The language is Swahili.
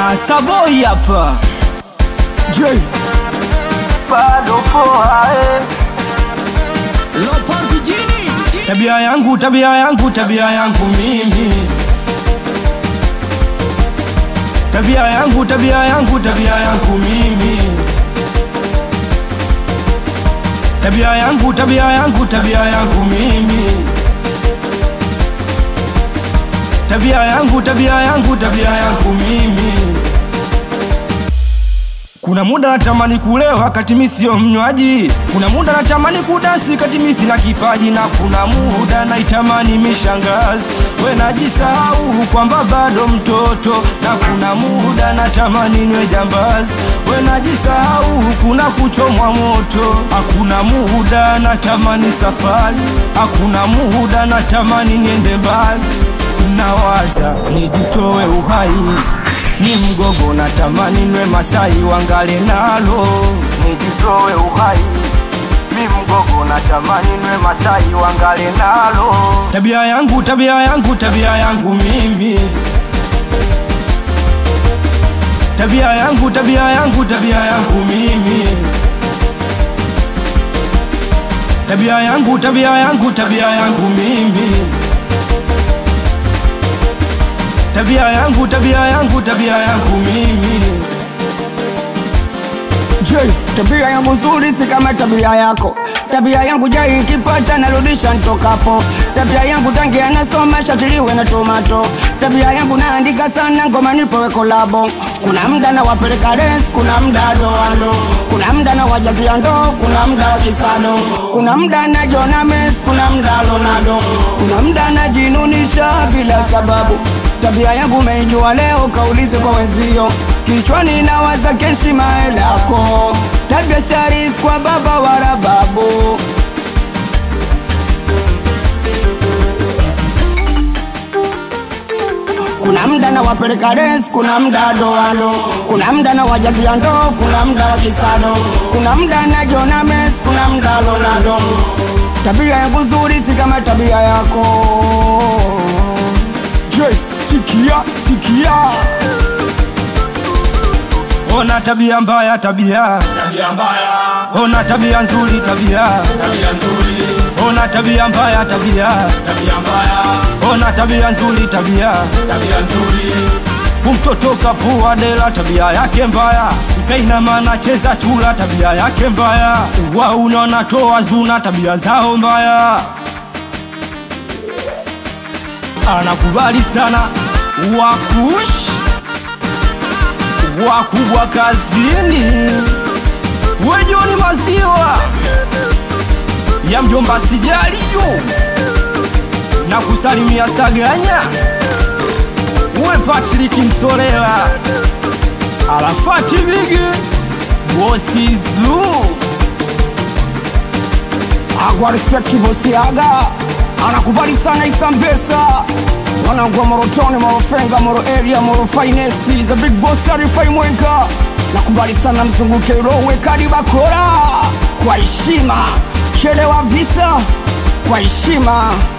Starboy hapa J bado poa eh. Lopozi jini Tabia yangu, tabia yangu, tabia yangu mimi. Tabia yangu, tabia yangu, tabia yangu mimi. Tabia yangu, tabia yangu, tabia yangu mimi. Tabia yangu, tabia yangu, tabia yangu mimi. Kuna muda natamani kulewa kati mi sio mnywaji, kuna muda natamani kudasi kati mi sina kipaji, na kuna muda naitamani mishangazi, we najisahau kwamba bado mtoto, na kuna muda natamani nwe jambazi, we najisahau kuna kuchomwa moto, hakuna muda natamani safari, hakuna muda natamani niende mbali, nawaza nijitoe uhai ni mgogo natamani nwe Masai wangale nalo nijitoe uhai mi mgogo natamani nwe Masai wangale nalo tabia yangu tabia yangu tabia yangu mimi tabia yangu tabia yangu tabia yangu mimi tabia yangu tabia yangu tabia yangu mimi tabia yangu tabia yangu tabia yangu mimi J tabia yangu nzuri si kama tabia yako tabia yangu jai ikipata narudisha ntokapo tabia yangu tangi anasoma shatiliwe na tomato tabia yangu naandika sana ngoma nipewe kolabo kuna mda na wapeleka res kuna mda doando kuna mda na wajazia ndo kuna mda wa kisado kuna mda na jona mes kuna mda lonado kuna mda najinunisha bila sababu tabia yangu meijua leo kaulize kwa wenzio kichwani nawaza keshima lako tabia saris kwa baba wala babu kuna mda na wapeleka res kuna mda doando kuna mda na wajazia ndo kuna mda wa kisado kuna mda na jona mes kuna mda lonado tabia yangu nzuri si kama tabia yako J, sikia sikia ona tabia mbaya tabia tabia mbaya, ona tabia nzuri tabia tabia nzuri, ona tabia mbaya tabia tabia mbaya, ona tabia nzuri tabia tabia nzuri, umtoto kavua dela tabia yake mbaya ikainama nacheza chula tabia yake mbaya wauna wanatoa zuna tabia zao mbaya anakubali sana wakush wakubwa kazini wejoni maziwa ya mjomba sijaliyo na kusalimia saganya we Patrick Msorela Arafati Bigi Bosi Zoo agwa respect bosiaga anakubali sana isambesa wanangwa morotoni morofenga moro area moro finest za big boss arifai mwenga nakubali sana mzunguke rowe kari bakora kwa heshima chelewa visa kwa heshima